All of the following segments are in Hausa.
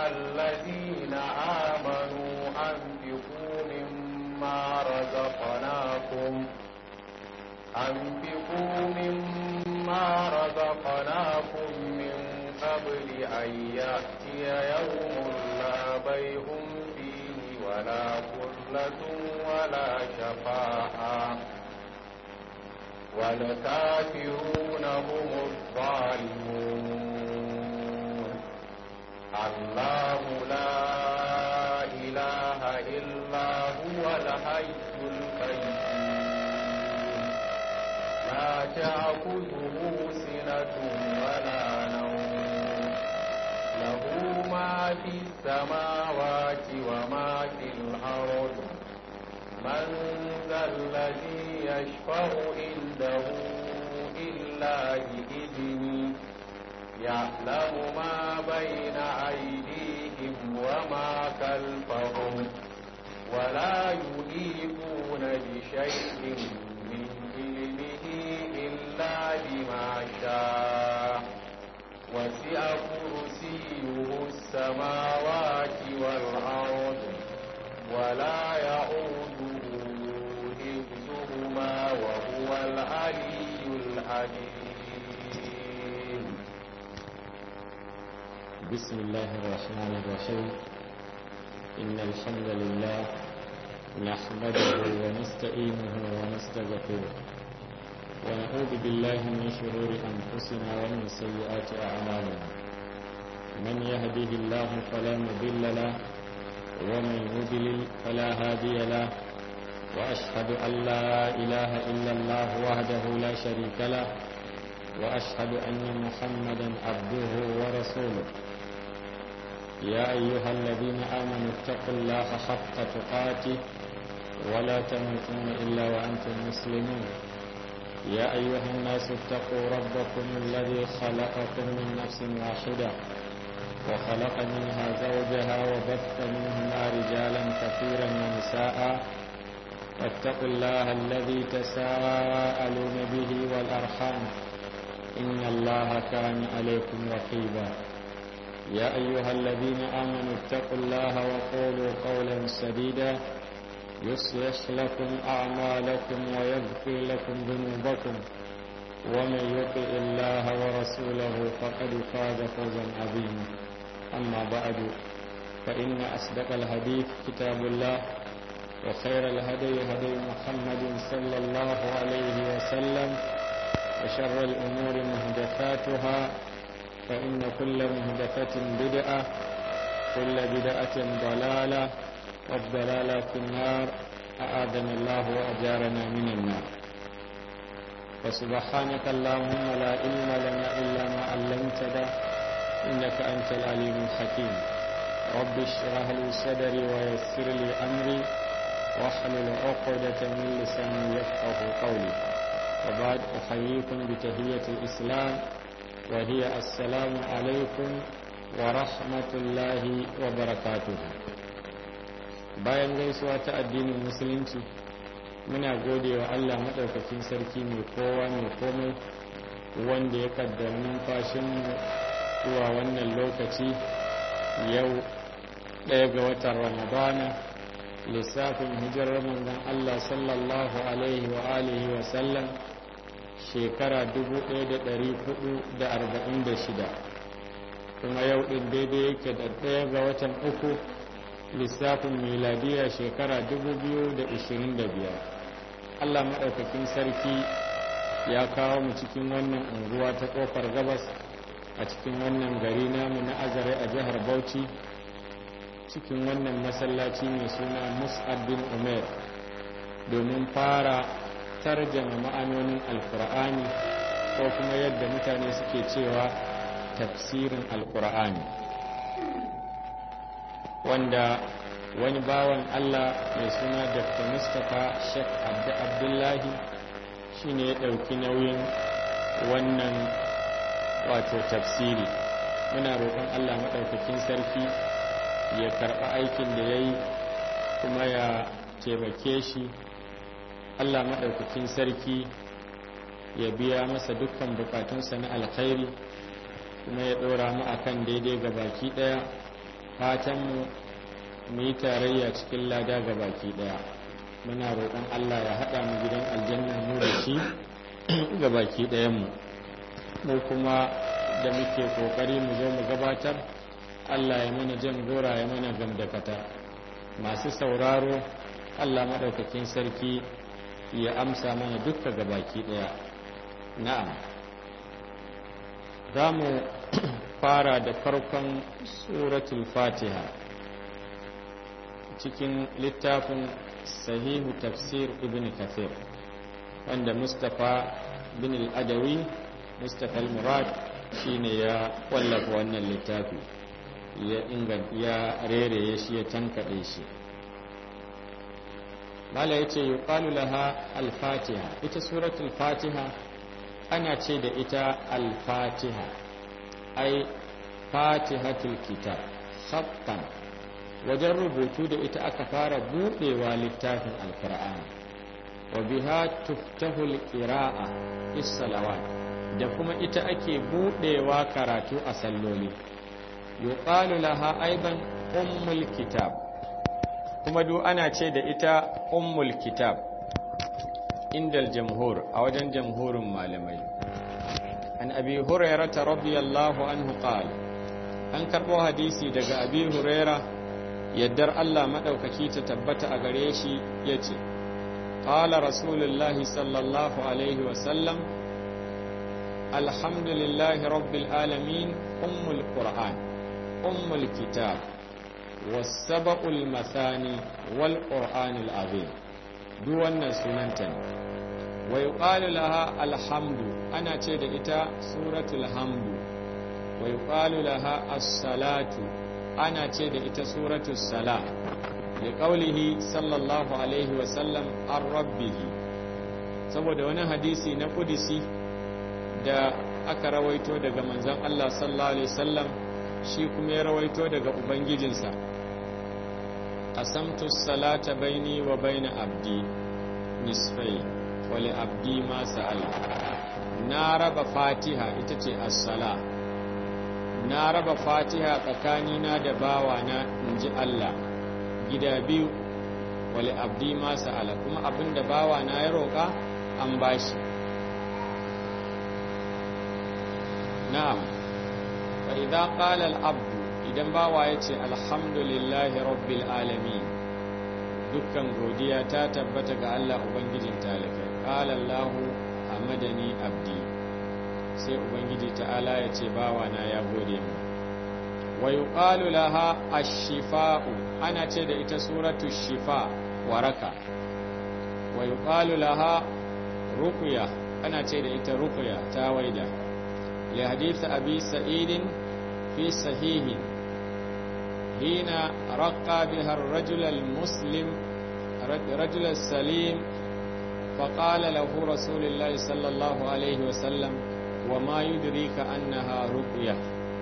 الذين آمنوا أنفقوا مما رزقناكم أنفقوا مما رزقناكم من قبل أن يأتي يوم لا بيع فيه ولا خلة ولا شفاعة والكافرون هم الظالمون الله لا إله إلا هو الحي القيوم لا تأخذه سنة ولا نوم له ما في السماوات وما في الأرض من ذا الذي يشفع عنده إلا بإذنه يعلم ما بين أيديهم وما خلفهم ولا يحيطون بشيء من علمه إلا بما شاء وسع كرسيه السماوات والأرض ولا يؤوده حفظهما وهو العلي العظيم بسم الله الرحمن الرحيم إن الحمد لله نحمده ونستعينه ونستغفره ونعوذ بالله من شرور أنفسنا ومن سيئات أعمالنا من يهده الله فلا مضل له ومن يضلل فلا هادي له وأشهد أن لا إله إلا الله وحده لا شريك له وأشهد أن محمدا عبده ورسوله يا أيها الذين آمنوا اتقوا الله حق تقاته ولا تموتن إلا وأنتم مسلمون يا أيها الناس اتقوا ربكم الذي خلقكم من نفس واحدة وخلق منها زوجها وبث منهما رجالا كثيرا ونساء واتقوا الله الذي تساءلون به والأرحام إن الله كان عليكم رقيبا يا أيها الذين آمنوا اتقوا الله وقولوا قولا سديدا يصلح لكم أعمالكم ويغفر لكم ذنوبكم ومن يطع الله ورسوله فقد فاز فوزا عظيما أما بعد فإن أصدق الحديث كتاب الله وخير الهدي هدي محمد صلى الله عليه وسلم وشر الأمور مهدفاتها فإن كل مهدفة بدعة كل بدعة ضلالة والضلالة في النار أعاذنا الله وأجارنا من النار وسبحانك اللهم لا علم لنا إلا ما علمتنا إنك أنت العليم الحكيم رب اشرح لي صدري ويسر لي أمري واحلل عقدة من لساني يفقه قولي وبعد أحييكم بتهية الإسلام وهي السلام عليكم ورحمة الله وبركاته bayan gaisuwa ta addinin musulunci muna gode wa Allah maɗaukakin sarki mai kowa mai komai wanda ya kaddara numfashinmu zuwa wannan lokaci yau ɗaya ga watan ramadana lissafin hijirar manzon Allah sallallahu alaihi wa alihi wa sallam shekara 1446 kuma yau ɗin daidai yake da ɗaya ga watan uku lissafin miladiya shekara 2025 Allah maɗaukakin sarki ya kawo mu cikin wannan unguwa ta ƙofar gabas a cikin wannan gari namu na azare a jihar bauchi cikin wannan masallaci mai suna mus'ab bin umar domin fara tarjama ma'anonin alkur'ani ko kuma yadda mutane suke cewa tafsirin alkur'ani wanda wani bawan allah mai suna dr mustapha sheikh abdullahi shine ya ɗauki nauyin wannan wato tafsiri muna roƙon allah maɗaukakin sarki ya karɓi aikin da ya yi kuma ya taimake shi allah maɗaukakin sarki ya biya masa dukkan bukatunsa na alkhairi kuma ya ɗora mu akan daidai ga baki ɗaya fatanmu mu yi tarayya cikin lada ga baki daya muna roƙon Allah ya haɗa mu gidan aljanna mu da shi ga baki ɗayanmu mu kuma da muke ƙoƙari mu zo mu gabatar Allah ya mana jan gora ya mana gamdakata masu sauraro Allah maɗaukakin sarki ya amsa mana dukka ga baki ɗaya na'am za mu fara da farkon suratul fatiha cikin littafin sahihu tafsir ibn kathir wanda mustapha bin al-adawi mustapha al-murad shine ya wallafa wannan littafi ya ingan ya rereye shi ya tankade shi mala yace yuqalu laha al-fatiha ita suratul fatiha ana ce da ita al-fatiha ai fatihatul kitab khattan wajen rubutu da ita aka fara buɗewa littafin alkur'ani wa biha tuftahul qira'a salawat da kuma ita ake buɗewa karatu a salloli yuqalu laha aidan ummul kitab kuma duk ana ce da ita ummul kitab indal jamhur a wajen jamhurin malamai an abi hurairah radiyallahu anhu qala an karbo hadisi daga abi hurairah yaddar Allah maɗaukaki ta tabbata a gare shi ya ce, ƙala rasulullahi sallallahu alaihi wasallam alhamdulillahi rabbil alamin ummul qur'an ummul kitab wasaba'ul masani wal qur'anil azim duk wannan sunanta ne wa yuqalu laha alhamdu ana ce da ita suratul hamdu wa yuqalu laha as-salatu ana ce da ita suratu sala da ƙaulihi sallallahu alaihi wasallam an rabbihi saboda wani hadisi na kudisi da aka rawaito daga manzan Allah sallallahu alaihi wasallam shi kuma ya rawaito daga ubangijinsa qasamtu salata baini wa baina abdi nisfai wa li abdi ma sa'ala na raba fatiha ita ce as-sala na raba fatiha tsakanina da bawana in ji Allah gida biyu wale abdi masa ala kuma abinda bawana ya roƙa an bashi na'am fa idan qala al-abdu idan bawa yace alhamdulillahi rabbil alamin dukkan godiya ta tabbata ga Allah ubangijin talakai qala Allah hamadani abdi sai ubangiji ta'ala ya ce bawana ya gode mu wa yuqalu laha ash-shifa'u ana ce da ita suratu shifa waraka wa yuqalu laha ruqya ana ce da ita ruqya ta waida li hadith abi sa'id fi sahih hina raqa biha ar-rajul al-muslim rajul salim فقال له رسول الله صلى الله عليه وسلم وما يدريك أنها رقية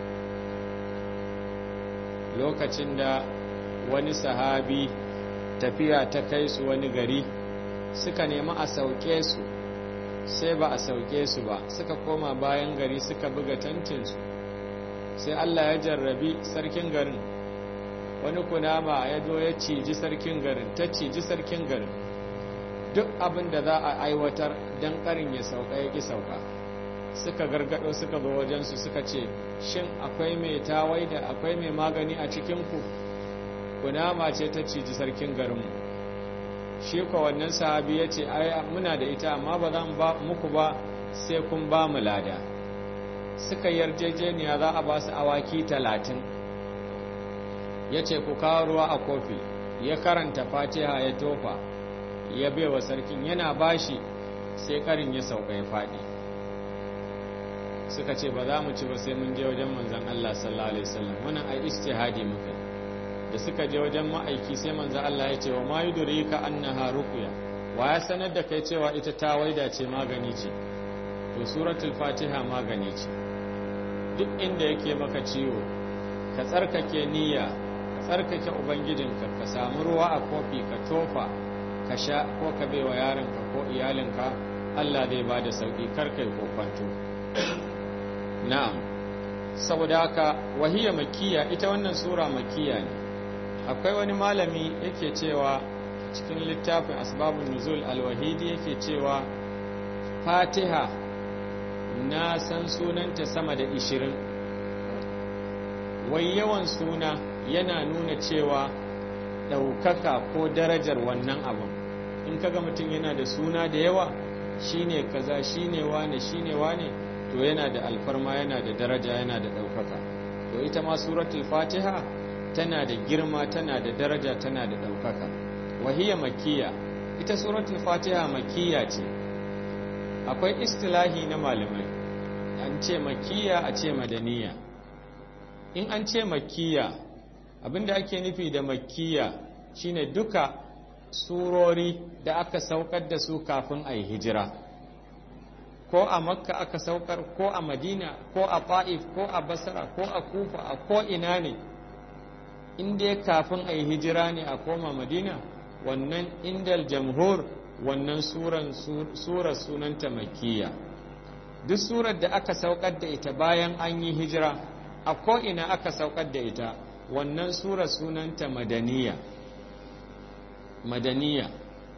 lokacin da wani sahabi tafiya ta kai su wani gari suka nemi a sauke su sai ba a sauke su ba suka koma bayan gari suka buga tantinsu sai Allah ya jarrabi sarkin garin wani kunama ya zo ya ciji sarkin garin ta ciji sarkin garin duk abin da za a aiwatar don karin ya sauka ya ki sauka suka gargado suka zo wajensu suka ce shin akwai mai tawai da akwai mai magani a cikinku kunama ce ta ciji sarkin garinmu shi ko wannan sahabi ya ce ai muna da ita amma ba zan ba muku ba sai kun ba mu lada suka yarjejeniya za a ba su awaki talatin ya ce ku kawo ruwa a kofi ya karanta fatiha ya tofa ya baiwa sarkin yana bashi sai karin ya sauka ya faɗi suka ce ba za mu ci ba sai mun je wajen manzan Allah sallallahu alaihi wasallam wannan ai ijtihadi muka da suka je wajen ma'aiki sai manzan Allah ya ce wa ma yudrika annaha ruqya wa ya sanar da kai cewa ita ta waida ce magani ce to suratul fatiha magani ce duk inda yake maka ciwo ka tsarkake niyya ka tsarkake ubangijinka ka samu ruwa a kofi ka tofa ka sha ko ka baiwa yaronka ko iyalinka Allah zai ba da sauki kar kai kokwanto na'am saboda haka wahiya makiya ita wannan sura makiya ne akwai wani malami yake cewa cikin littafin asbabun nuzul alwahidi yake cewa fatiha na san sunanta sama da ishirin wai yawan suna yana nuna cewa ɗaukaka ko darajar wannan abin in kaga mutum yana da suna da yawa shine kaza shine wane shine wane to yana da alfarma yana da daraja yana da ɗaukaka to ita ma suratul fatiha tana da girma tana da daraja tana da ɗaukaka wahiya makiya ita suratul fatiha makiya ce akwai istilahi na malamai an ce makiya a ce madaniya in an ce makiya abinda ake nufi da makiya shine duka surori da aka saukar da su kafin a yi hijira ko a makka aka saukar ko a madina ko a fa'if ko a basra ko a kufa a ko ina ne inda kafin a yi hijira ne a koma madina wannan indal jamhur wannan surar sunanta makiya duk surar da aka saukar da ita bayan an yi hijira a ko'ina aka saukar da ita wannan surar sunanta madaniya madaniya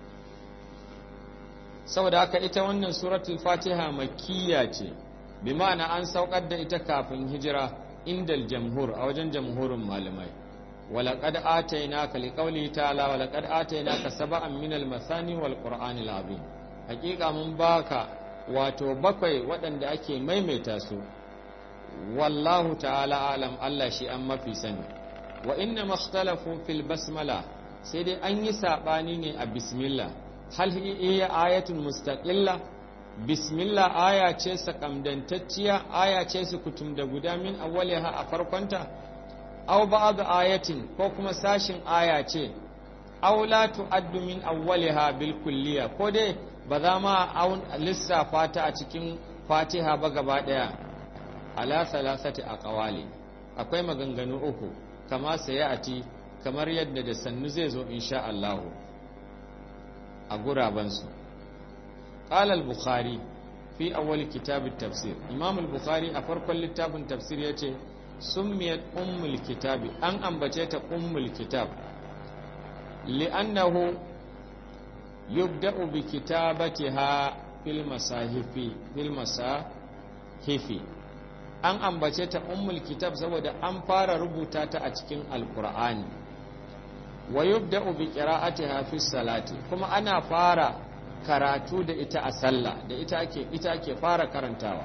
saboda haka ita wannan suratul fatiha makiya ce bi ma'ana an saukar da ita kafin hijira indal jamhur a wajen jamhurin malamai ولقد آتيناك لقوله تعالى ولقد آتيناك سبعا من المثاني والقرآن العظيم حقيقة من باكا wato bakwai waɗanda ake maimaita su wallahu ta'ala alam Allah shi an mafi sani wa inna makhtalafu fil basmala sai dai an yi saɓani ne a bismillah hal iya ayatun mustaqilla bismillah aya ce sakamdantacciya aya ce su kutum da guda min awwaliha a farkonta aw ba'd ayatin ko kuma sashin aya ce aw la tu'addu min awwaliha bil kulliya ko dai ba za ma lissafa ta a cikin fatiha ba gaba daya ala salasati aqwali akwai maganganu uku kama sayati kamar yadda da sannu zai zo insha Allah a guraban su qala al-bukhari fi awwal kitab at-tafsir imam al-bukhari a farkon littafin tafsir yace summiyat ummul kitabi an ambace ta ummul kitab li'annahu yubda'u bi kitabatiha fil masahifi fil masahifi an ambace ta ummul kitab saboda an fara rubuta ta a cikin alqur'ani wa yubda'u bi qira'atiha fi salati kuma ana fara karatu da ita a sallah da ita ake ita ake fara karantawa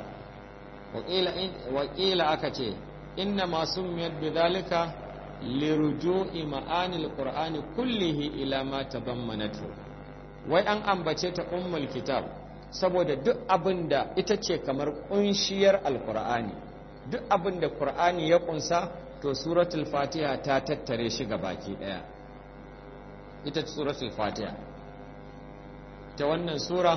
wa qila aka ce إنما سميت بذلك لرجوع معاني القرآن كله إلى ما تضمنته wai an ambace ta ummul kitab saboda duk abin da ita ce kamar kunshiyar alkur'ani duk abin da qur'ani ya kunsa to suratul fatiha ta tattare shi ga baki daya ita suratul fatiha ta wannan sura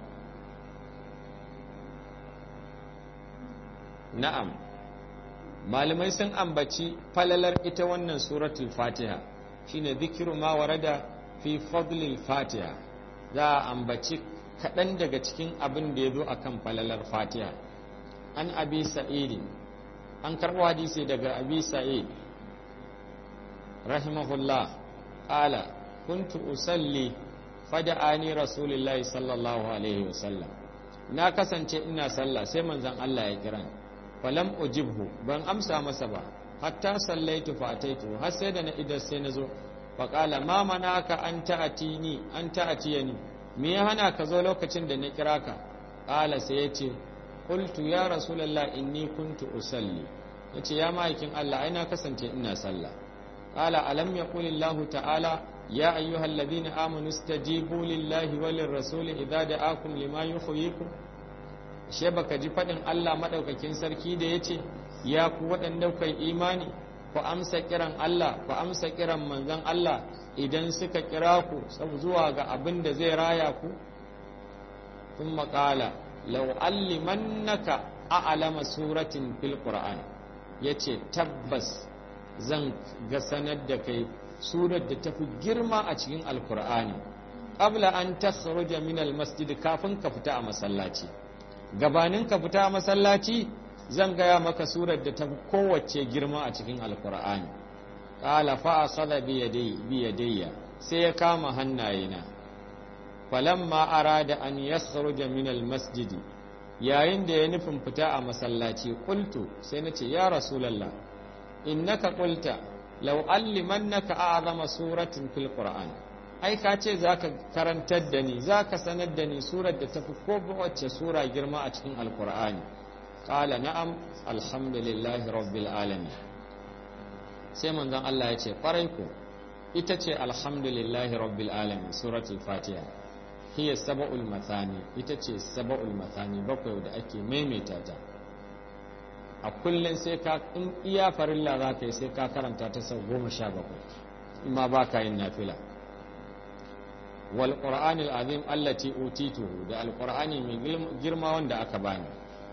na'am malamai sun ambaci falalar ita wannan suratul fatiha shine zikiru ma warada fi fadlil fatiha za a ambaci kaɗan daga cikin abin da ya zo a kan falalar fatiha an abi sa'idi an karɓo hadisi daga abi sa'id rahimahullah ƙala kuntu usalli fada'ani rasulullahi sallallahu alaihi wasallam na kasance ina sallah sai manzon Allah ya kira ni falam ujibhu ban amsa masa ba hatta sallaitu fa ataitu har sai da na idar sai na zo fa qala ma manaka an ta'atini an ta'atiyani me ya hana ka zo lokacin da na kira ka qala sai ya ce qultu ya rasulullah inni kuntu usalli yace ya ma'aikin Allah ai na kasance ina sallah qala alam yaqul Allah ta'ala ya ayyuhalladhina amanu istajibu lillahi walir rasuli idza da'akum lima yuhyikum she baka ji faɗin Allah maɗaukakin sarki da ya ce ya ku waɗanda kai imani ku amsa kiran Allah ku amsa kiran manzon Allah idan suka kira ku zuwa ga abin da zai raya ku kun maƙala lau'allimannaka a'lama suratin fil qur'an yace tabbas zan ga sanar da kai surar da tafi girma a cikin alkur'ani qabla an takhruja min almasjid kafin ka fita a masallaci gabanin ka fita masallaci zan gaya maka surar da ta kowace girma a cikin alkur'ani qala fa akhadha bi yadayya sai ya kama hannayena falamma arada an yakhruja min almasjidi yayin da ya nufin fita a masallaci qultu sai nace ya rasulullah innaka qulta law allimannaka a'zama suratin fil qur'an ai ka ce zaka karantar da ni zaka sanar da ni surar da tafi ko wacce sura girma a cikin alqur'ani qala na'am alhamdulillahi rabbil alamin sai manzon Allah ya ce kwarai ko ita ce alhamdulillahi rabbil alamin suratul fatiha hiya saba'ul mathani ita ce saba'ul mathani bakwai da ake maimaita ta a kullum sai ka in iya farilla za ka yi sai ka karanta ta sau goma sha bakwai ma ba ka yin nafila wal qur'anil azim allati utituhu da alqur'ani mai girma wanda aka bani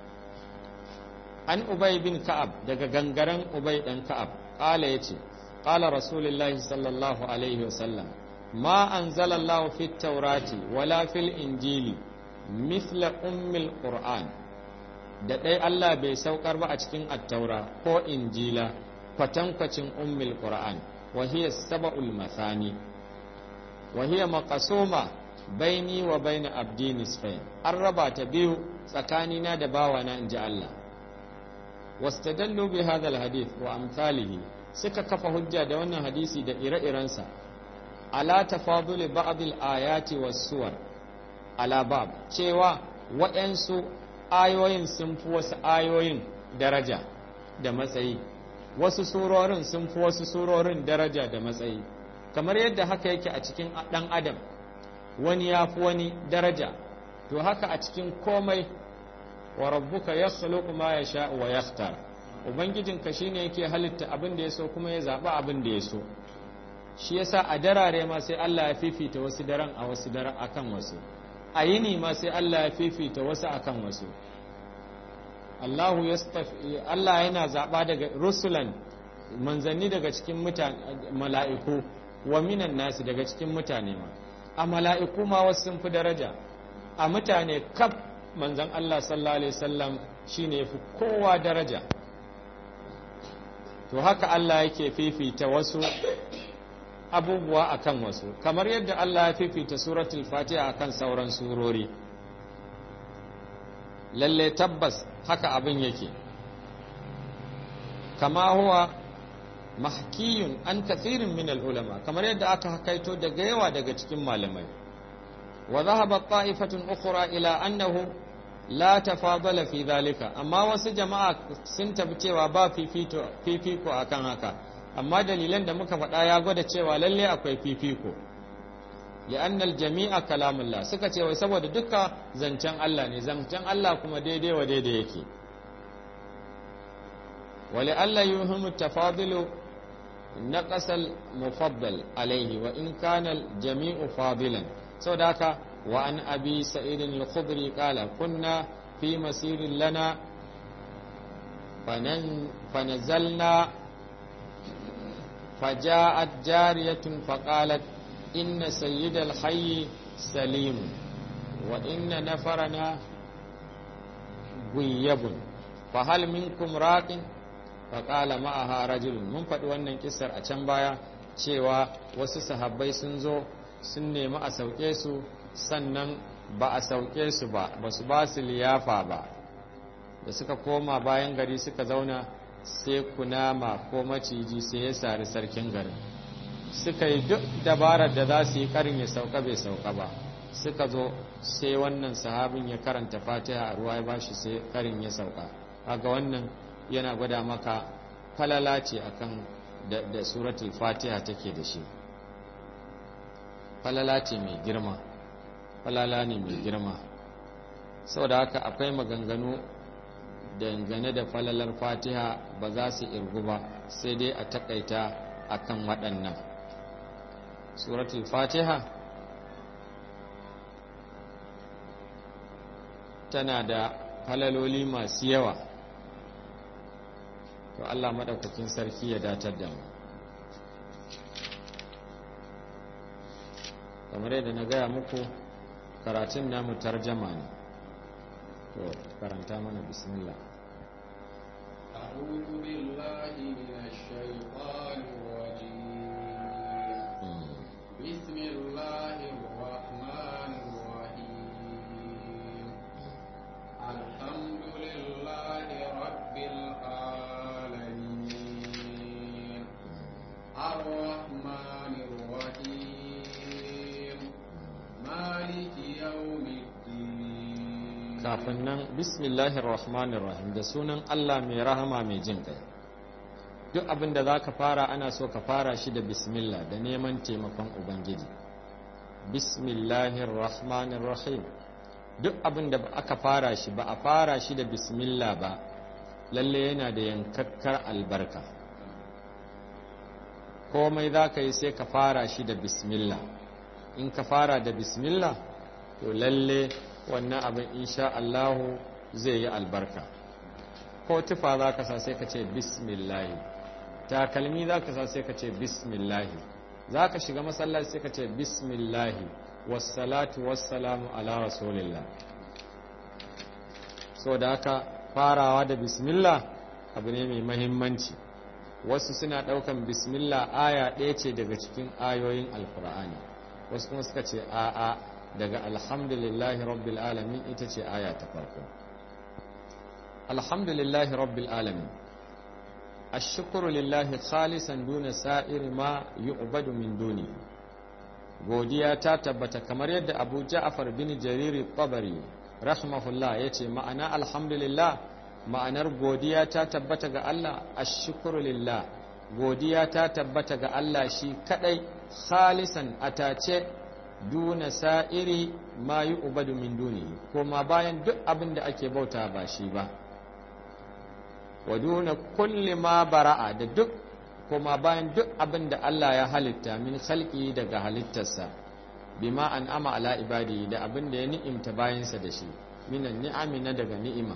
an ubay bin ka'ab daga gangaren ubay dan ka'ab qala yace qala rasulullahi sallallahu alaihi wasallam ما أنزل الله في التوراة ولا في الإنجيل مثل أم القرآن da ɗai Allah bai saukar ba a cikin attaura ko injila kwatankwacin ummul qur'an wa hiya sab'ul mathani wa hiya maqsuma baini wa baina abdi nisfain an raba ta biyu tsakanina da bawana inji Allah wastadallu bi hadha alhadith wa amsalihi suka kafa hujja da wannan hadisi da ire-irensa ala tafaduli ba'dil ayati was suwar ala bab cewa waɗansu ayoyin sun fi wasu ayoyin daraja da matsayi wasu surorin sun fi wasu surorin daraja da matsayi kamar yadda haka yake a cikin ɗan adam wani ya fi wani daraja to haka a cikin komai wa rabbuka yakhluqu ma yasha wa yakhtar ubangijinka shine yake halitta abin da ya so kuma ya zaɓi abin da ya so shi yasa a darare ma sai Allah ya fifita wasu daren a wasu daren akan wasu a yini ma sai Allah ya fifita wasu akan wasu Allahu Allah yana zaɓa daga rusulan manzanni daga cikin mutane mala'iku wa minan nasi daga cikin mutane ma a mala'iku ma wasu sun fi daraja a mutane kaf manzan Allah sallallahu alaihi wasallam shine yafi kowa daraja to haka Allah yake fifita wasu abubuwa akan wasu kamar yadda Allah ya fifita suratul fatiha akan sauran surori lalle tabbas haka abin yake kama huwa mahkiyun an kathirin min ulama kamar yadda aka hakaito daga yawa daga cikin malamai wa dhahaba ta'ifatun ukhra ila annahu la tafadala fi dhalika amma wasu jama'a sun tafi cewa ba fifito fifiko akan haka amma dalilan da muka faɗa ya gwada cewa lalle akwai fifiko li'annal jami'a kalamullah suka ce wai saboda duka zancen Allah ne zancen Allah kuma daidai wa daidai yake wali Allah yuhimu tafadilu naqasal mufaddal alaihi wa in kana jami'u fadilan saboda haka wa an abi sa'id al-khudri qala kunna fi masirin lana fanazalna فجاءت جارية فقالت إن سيد الحي سليم وإن نفرنا غيب فهل منكم راق فقال معها رجل من faɗi wannan kisar a can baya cewa wasu sahabbai sun zo sun nemi a sauke su sannan ba a sauke su ba ba su ba su liyafa ba da suka koma bayan gari suka zauna sai kunama ko maciji sai ya sari sarkin garin suka yi duk dabarar da za su yi karin ya sauka bai sauka ba suka zo sai wannan sahabin ya karanta fatiha a ruwa ya bashi sai karin ya sauka kaga wannan yana gwada maka falala ce akan da, da suratul fatiha take da shi falala ce mai girma falala ne mai girma saboda haka akwai maganganu dangane da falalar fatiha ba za su irgu ba sai dai a takaita akan waɗannan suratul fatiha tana da falaloli masu yawa to Allah maɗaukakin sarki ya datar da mu kamar yadda na gaya muku karatun namu tarjama ne to karanta mana bismillah أعوذ بالله من الشيطان الرجيم بسم الله الرحمن الرحيم الحمد لله رب العالمين الرحمن الرحيم مالك يوم الدين kafin nan bismillahir rahmanir rahim da sunan Allah mai rahama mai jin kai duk abin da zaka fara ana so ka fara shi da bismillah da neman taimakon ubangiji bismillahir rahmanir rahim duk abin da aka fara shi ba a fara shi da bismillah ba lalle yana da yankakkar albarka komai za ka yi sai ka fara shi da bismillah in ka fara da bismillah to lalle wannan abin insha Allahu zai yi albarka ko tufa za ka sa sai ka ce bismillahi takalmi za ka sa sai ka ce bismillahi za ka shiga masallaci sai ka ce bismillahi wassalatu wassalamu ala rasulillah so da haka farawa da bismillah abu ne mai mahimmanci wasu suna ɗaukan bismillah aya ɗaya ce daga cikin ayoyin alkur'ani wasu kuma suka ce a'a daga alhamdulillahi rabbil alamin ita ce aya ta farko alhamdulillahi rabbil alamin ashkuru lillahi khalisan duna sa'ir ma yu'badu min duni godiya ta tabbata kamar yadda Abu Ja'far bin Jarir tabari rahimahullah yace ma'ana alhamdulillah ma'anar godiya ta tabbata ga Allah ashkuru lillah godiya ta tabbata ga Allah shi kadai khalisan atace duna sa'iri ma yi ubadu min duni kuma bayan duk abin da ake bauta ba shi ba wa duna kulli ma bara'a da duk kuma bayan duk abin da Allah ya halitta min khalqi daga halittarsa bima an ama ala ibadi da abin da ya ni'imta bayansa da shi minan ni'ami na daga ni'ima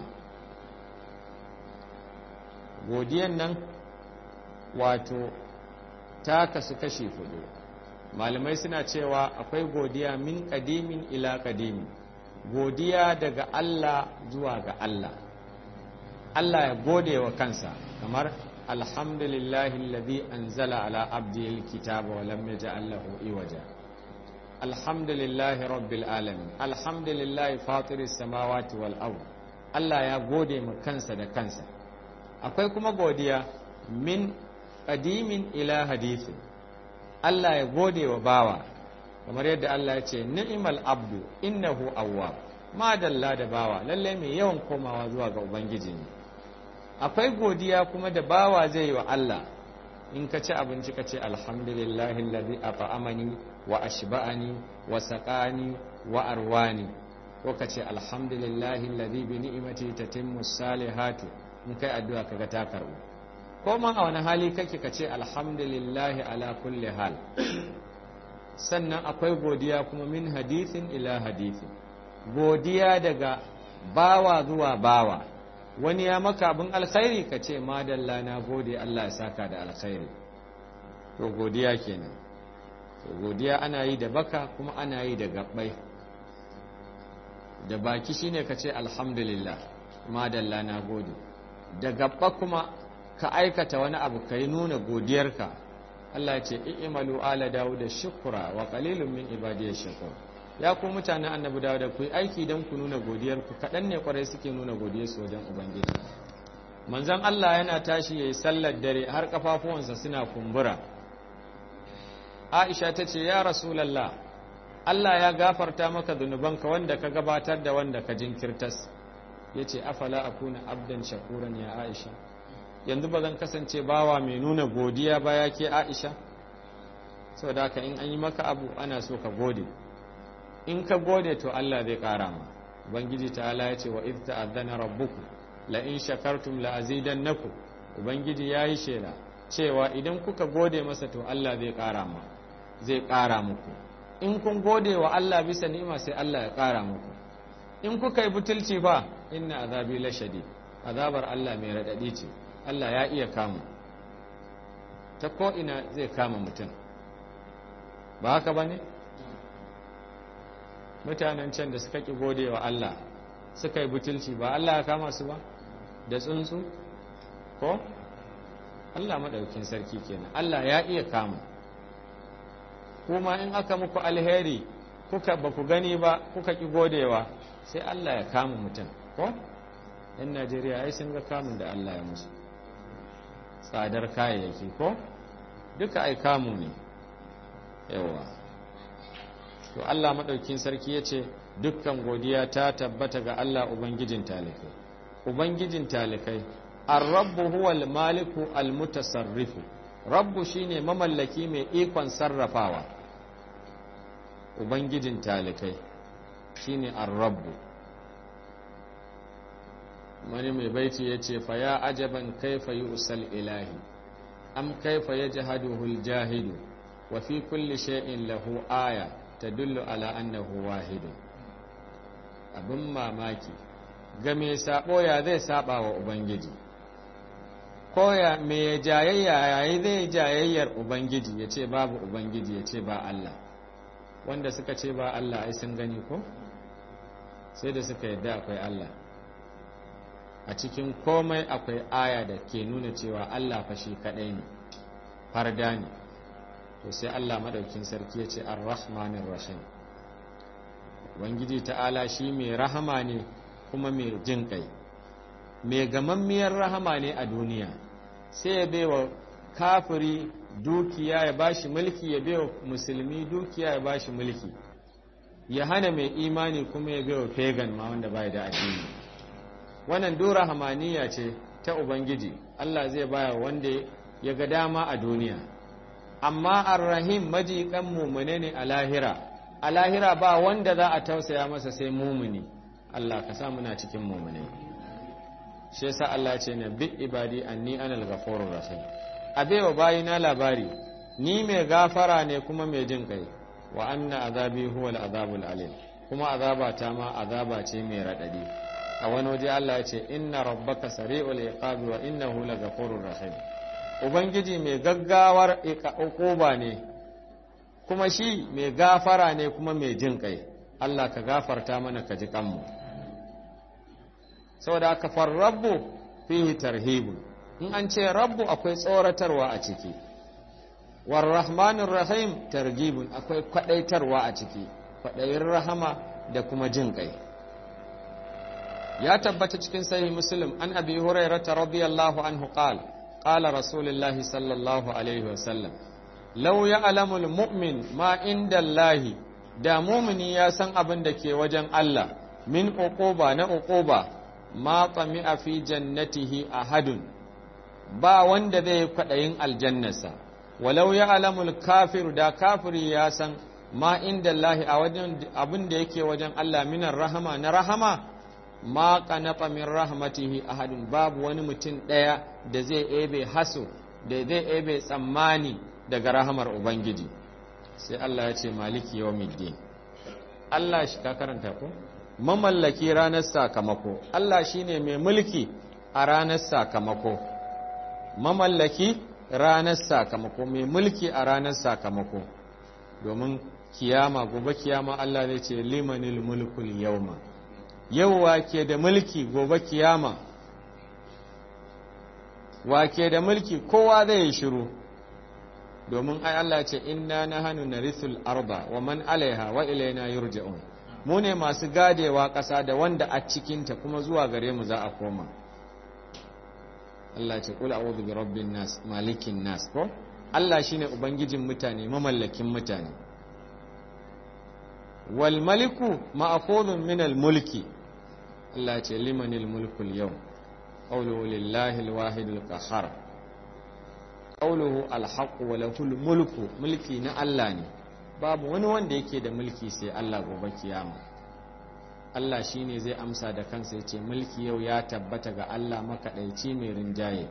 godiyan nan wato ta kasu kashi fudu malamai suna cewa akwai godiya min kadimin ila kadimi godiya daga Allah zuwa ga Allah Allah ya gode wa kansa kamar alhamdulillahi alladhi anzala ala abdihi alkitaba wa lam yaj'al lahu iwaja alhamdulillahi rabbil alamin alhamdulillahi fatiris samawati wal ard Allah ya gode ma kansa da kansa akwai kuma godiya min kadimin ila hadithin Allah ya gode wa bawa kamar yadda Allah ya ce ni'mal abdu innahu awwab madalla da bawa lalle mai yawan komawa zuwa ga ubangiji ne akwai godiya kuma da bawa zai yi wa Allah in ka ci abinci ka ce alhamdulillahi alladhi at'amani wa ashba'ani wa saqani wa arwani ko ka ce alhamdulillahi alladhi bi ni'mati tatimmu salihatu in kai addu'a kaga ta karbu ko ma a wani hali kake ka ce alhamdulillahi ala kulli hal sannan akwai godiya kuma min hadithin ila hadithin godiya daga bawa zuwa bawa wani ya maka abin alkhairi ka ce madalla na gode Allah ya saka da alkhairi to godiya kenan to godiya ana yi da baka kuma ana yi da gabbai da baki shine ka ce alhamdulillah madalla na gode da gabba kuma ka aikata wani abu ka yi nuna godiyarka Allah ce i'malu ala dawud da shukura wa qalilun min ibadiy shakur ya ku mutanen annabi dawud da ku yi aiki don ku nuna godiyarku kaɗan ne kwarai suke nuna godiyarsu wajen ubangiji manzon Allah yana tashi yayi sallar dare har kafafuwansa suna kumbura Aisha ta ce ya Rasulullah Allah ya gafarta maka zunubanka wanda ka gabatar da wanda ka jinkirtas yace afala akuna abdan shakuran ya Aisha yanzu ba zan kasance bawa mai nuna godiya ba ya ke aisha sau da ka in an yi maka abu ana so ka gode in ka gode to Allah zai kara ma ubangiji ta ala ya ce wa iz ta'azzana rabbuku la in shakartum la azidannakum ubangiji yayi shela cewa idan kuka gode masa to Allah zai kara ma zai kara muku in kun gode wa Allah bisa ni'ima sai Allah ya kara muku in kuka yi butulci fa inna azabi la shadid azabar Allah mai radadi ce Allah ya iya kama ta ko'ina zai kama mutum ba haka ba ne? mutanen can da suka ƙi gode wa Allah suka yi butulci ba Allah ya kama su ba da tsuntsu ko Allah maɗaukin sarki kenan Allah ya iya kamu kuma in aka muku alheri kuka ba ku gani ba kuka ki godewa sai Allah ya kama mutum ko yan Najeriya ai sun ga kamun da Allah ya musu tsadar kayayyaki ko duka ai kamu ne yawa to Allah maɗaukin sarki ya ce dukkan godiya ta tabbata ga Allah Ubangijin talikai Ubangijin talikai ar-rabbu huwal maliku al-mutasarrifu rabbu shine mamallaki mai ikon sarrafawa Ubangijin talikai shine ar-rabbu wani mai baiti ya ce fa ya ajaban kaifa usal ilahi am kaifa yajhaduhu al-jahidu wa fi kulli shay'in lahu aya tadullu ala annahu wahidun abin mamaki ga mai sabo ya zai saba wa ubangiji ko ya mai jayayya yayi zai jayayyar ubangiji ya ce babu ubangiji ya ce ba Allah wanda suka ce ba Allah ai sun gani ko sai da suka yadda akwai Allah a cikin komai akwai aya da ke nuna cewa Allah fa shi kadai ne farda ne to sai Allah madaukin sarki ya ce ar-rahmanir rahim ubangiji ta'ala shi mai rahama ne kuma mai jin kai mai gamammiyar rahama ne a duniya sai ya baiwa kafiri dukiya ya bashi mulki ya baiwa musulmi dukiya ya bashi mulki ya hana mai imani kuma ya baiwa pagan ma wanda bai da addini wannan dora hamaniya ce ta ubangiji Allah zai baya wanda ya ga dama a duniya amma ar-rahim majikan mumune ne a lahira a lahira ba wanda za a tausaya masa sai mumuni Allah ka sa muna cikin mumune shi yasa Allah ce na bi ibadi anni anal ghafurur rahim abewa bayina labari ni mai gafara ne kuma mai jin kai wa anna azabi huwa al-azabul alim kuma azaba ta ma azaba ce mai radadi a wani waje Allah ya ce inna rabbaka sari'ul iqabi wa innahu laghafurur rahim ubangiji mai gaggawar uquba ne kuma shi mai gafara ne kuma mai jin kai Allah ka gafarta mana ka ji kanmu saboda aka farrabbu fihi tarhibu in an ce rabbu akwai tsoratarwa a ciki warrahmanir rahim targibun akwai kwadaitarwa a ciki kwadayin rahama da kuma jin kai ya tabbata cikin sahih muslim an abi hurairah radiyallahu anhu qala qala rasulullahi sallallahu alaihi wasallam law ya'lamu almu'min ma inda allahi da mumini ya san abin da ke wajen Allah min uquba na uquba ma tami'a fi jannatihi ahadun ba wanda zai kwadayin aljannarsa walau ya'lamu alkafiru da kafiri ya san ma inda allahi a wajen abin da yake wajen Allah minar rahama na rahama ma qanata min rahmatihi ahadun babu wani mutum ɗaya da zai ebe haso da zai ebe tsammani daga rahamar ubangiji sai Allah ya ce maliki yawmiddin Allah shi ka karanta ko mamallaki ranar sakamako Allah shine mai mulki a ranar sakamako mamallaki ranar sakamako mai mulki a ranar sakamako domin kiyama gobe kiyama Allah zai ce limanil mulkul yawma yau wake da mulki gobe kiyama wake da mulki kowa zai yi shiru domin ai Allah ce inna nahanu narithul arda wa man alaiha wa ilaina yurja'un mu ne masu gadewa ƙasa da wanda a cikinta kuma zuwa gare mu za a koma Allah ce kul a'udhu bi rabbin nas malikin nas ko Allah shine ubangijin mutane mamallakin mutane wal maliku ma'khudun min al mulki Allah ce limanil mulkul yau qawluhu lillahi al wahid al qahhar qawluhu al haqq wa lahul mulku mulki na Allah ne babu wani wanda yake da mulki sai Allah gobe kiyama Allah shine zai amsa da kansa yace mulki yau ya tabbata ga Allah makadaici mai rinjaye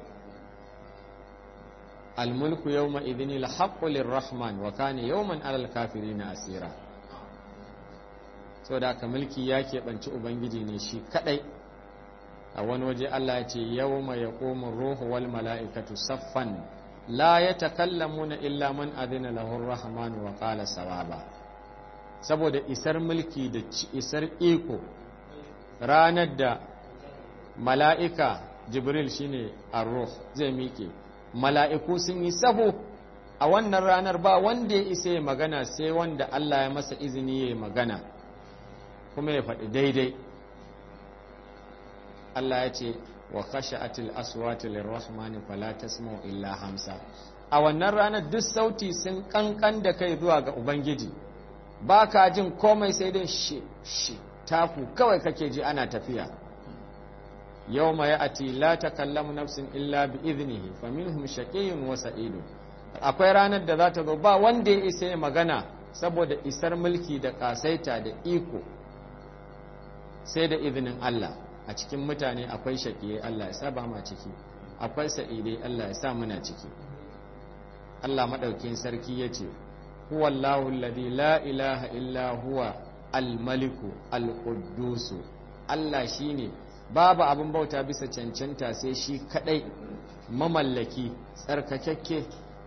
al mulku yawma idhinil haqqu lirrahman wa kana yawman alal kafirin asira so da aka mulki ya keɓanci ubangiji ne shi kaɗai a wani waje Allah ya ce yau mai ya koma ruhu wal mala'ikatu saffan la ya takallamuna illa man adina lahur rahmanu wa qala sawaba saboda isar mulki da isar iko ranar da mala'ika jibril shine ar-ruh zai miƙe mala'iku sun yi sahu a wannan ranar ba wanda ya isa ya magana sai wanda Allah ya masa izini ya magana kuma ya faɗi daidai Allah ya ce wa khasha'atil aswatu lirrahmani fala tasma'u illa hamsa a wannan ranar duk sauti sun kankan da kai zuwa ga ubangiji ba ka jin komai sai dai shi shi taku kawai kake ji ana tafiya yau ma ya ati la takallamu nafsin illa bi iznihi fa minhum shaqiyyun wa sa'idun akwai ranar da za ta zo ba wanda ya isa ya magana saboda isar mulki da kasaita da iko sai da izinin Allah a cikin mutane akwai shaƙiyai Allah ya sa ba ma ciki akwai sa'idai Allah ya sa muna ciki Allah maɗaukin sarki ya ce huwallahu alladhi la ilaha illa huwa al-maliku al-quddusu Allah shine babu abin bauta bisa cancanta sai shi kadai mamallaki tsarkakakke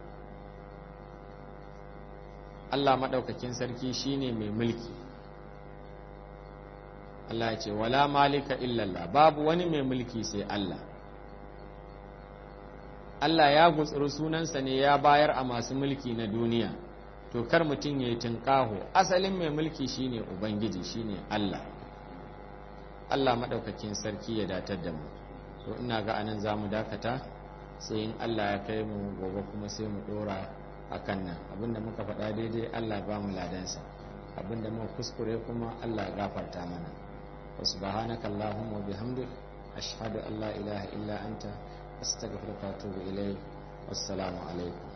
Allah maɗaukakin sarki shine mai mulki Allah ya ce wala malika illallah babu wani mai mulki sai Allah Allah ya gutsuri sunansa ne ya bayar a masu mulki na duniya to kar mutum ya yi tunƙaho asalin mai mulki shine ubangiji shine Allah Allah maɗaukakin sarki ya datar da mu to ina ga anan za mu dakata sai in Allah ya kai mu gobe kuma sai mu ɗora a kan nan abinda muka faɗa daidai Allah ba mu ladansa abinda muka kuskure kuma Allah ya gafarta mana wa subhanaka allahumma wa bihamdik ashhadu an la ilaha illa anta astaghfiruka wa atubu ilayk wassalamu alaikum